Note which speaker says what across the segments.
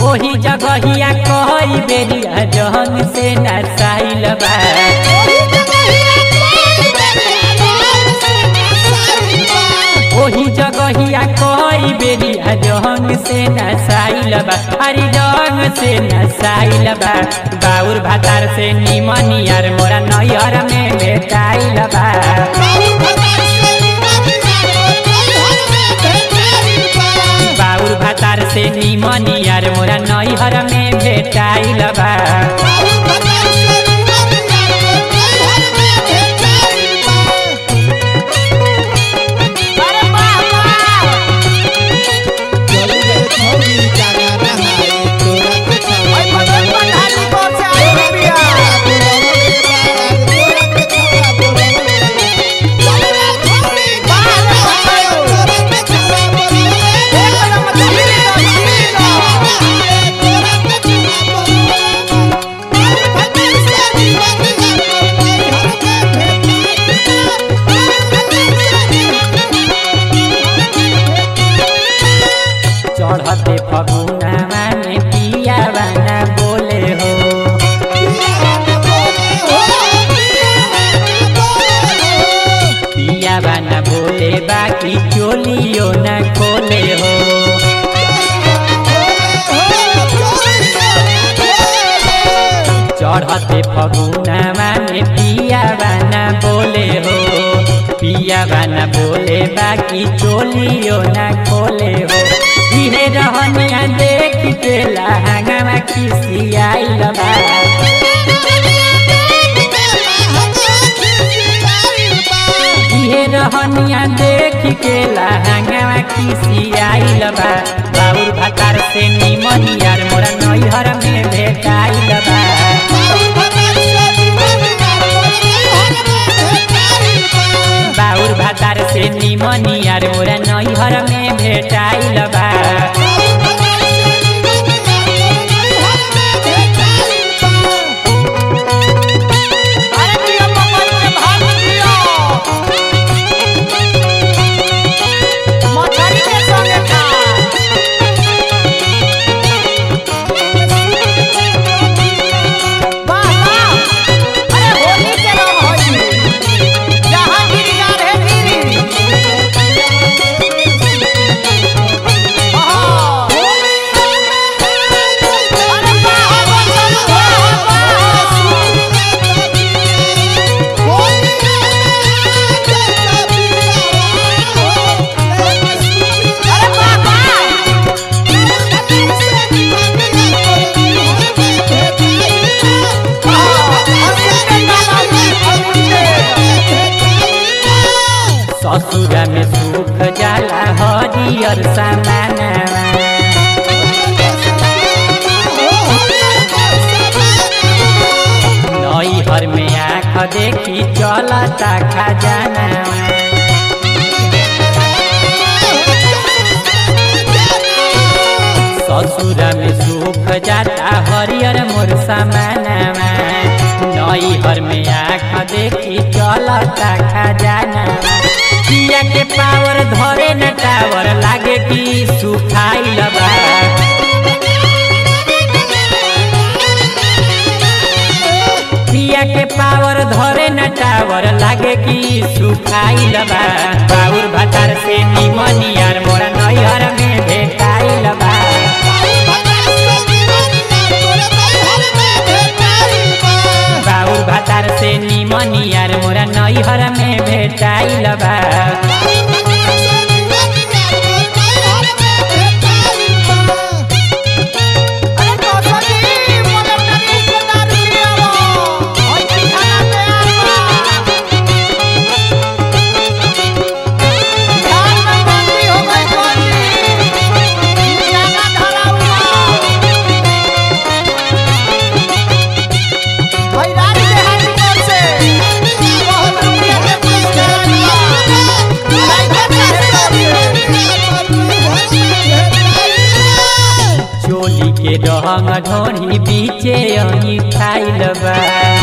Speaker 1: ओही जगहिया कई बेरिया जहन से नसाइल बा ओही जगहिया कई बेरिया जहन से नसाइल बा हरी रंग से नसाइल बा बाउर भातार से निमनियर मोरा नैयर में बेटाइल बा बाउर भातार से निमनियर मोरा नैहर में भेटाइल बा
Speaker 2: अरे बाबा ओए बगल पठानी को से आई रुपया एक कदम चली
Speaker 1: चढ़ते फगुनामा में पिया बाना बोले हो पिया बाना बोले बाकी चोलियो न खोले हो चढ़ते फगुनामा में पिया बाना बोले हो पिया बाना बोले बाकी चोलियो न खोले हो इहे रहनिया देख के लहंगा खिसियाइल बा इहे रहनिया देख के लहंगा खिसियाइल बा बाबुर भातार से निमनियार मोरा नैहर में भेटाइल बा बाउर भातार से निमनियार मोरा नैहर में भेटाइल बा
Speaker 2: अरे दिया पकड़ के भाग दिया मछली के संगे खा बाबा अरे होली के रंग होई जहां गिरी जा रहे गिरी आहा अरे बाबा बाबा अरे बाबा
Speaker 1: ससुर में सुख जाला हरियर सामानवा नैहर में आँख देखी चलता खजानवा ससुर में सुख जाता हरियर मोर सामानवा नैहर में आँख देखी चलता खजानवा पिया के पावर धरे न टावर लागे कि सुखाइल बा पिया के पावर धरे न टावर लागे कि सुखाइल बा बाउर भातार से निमनियार मोरा नैहर में भेटाइल बा बाउर भातार से निमनियार मोरा नैहर में भेटाइल बा
Speaker 2: अरे कसरी मदर नदी के दारू पियावो ओइ ठिकाना पे आवा ध्यान में बंदी हो गई बंदी ज्यादा धराउआ भाई राज देहाती कर से बहुत रुपया के पुलिस धरनिया लाइक
Speaker 1: चोली के रंग ढोरी बीचे अही खाइल बा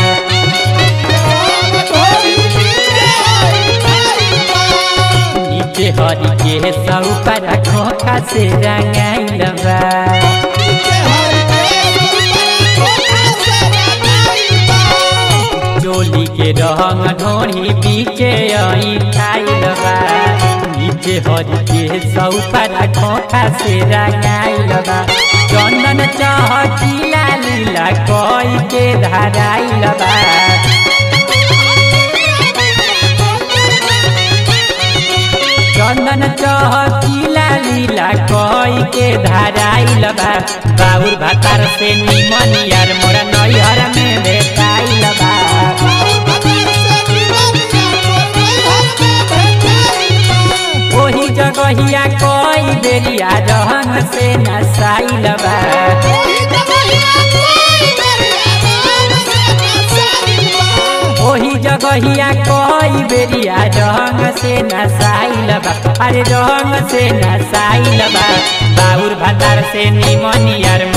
Speaker 1: नीचे हरी के सौ पर खोखा से रंगाइल बा रंग ढोरी बीचे आई खाइल बा नीचे हरी के सौपर खोखा से रंगाइल बा चंदन चहकीला लीला कोई के धराइल बा चंदन चहकीला लीला कोई के धराइल बा बाउर भातार से निमन यार मोरा नैहर में भेटाइल बा ओही जगहिया कोई बेरिया रहन से नसाइल बा ओही जगहिया कोई बेरिया रंग से नसाइल बा अरे रंग से नसाइल बा बाउर भातार से निमन यार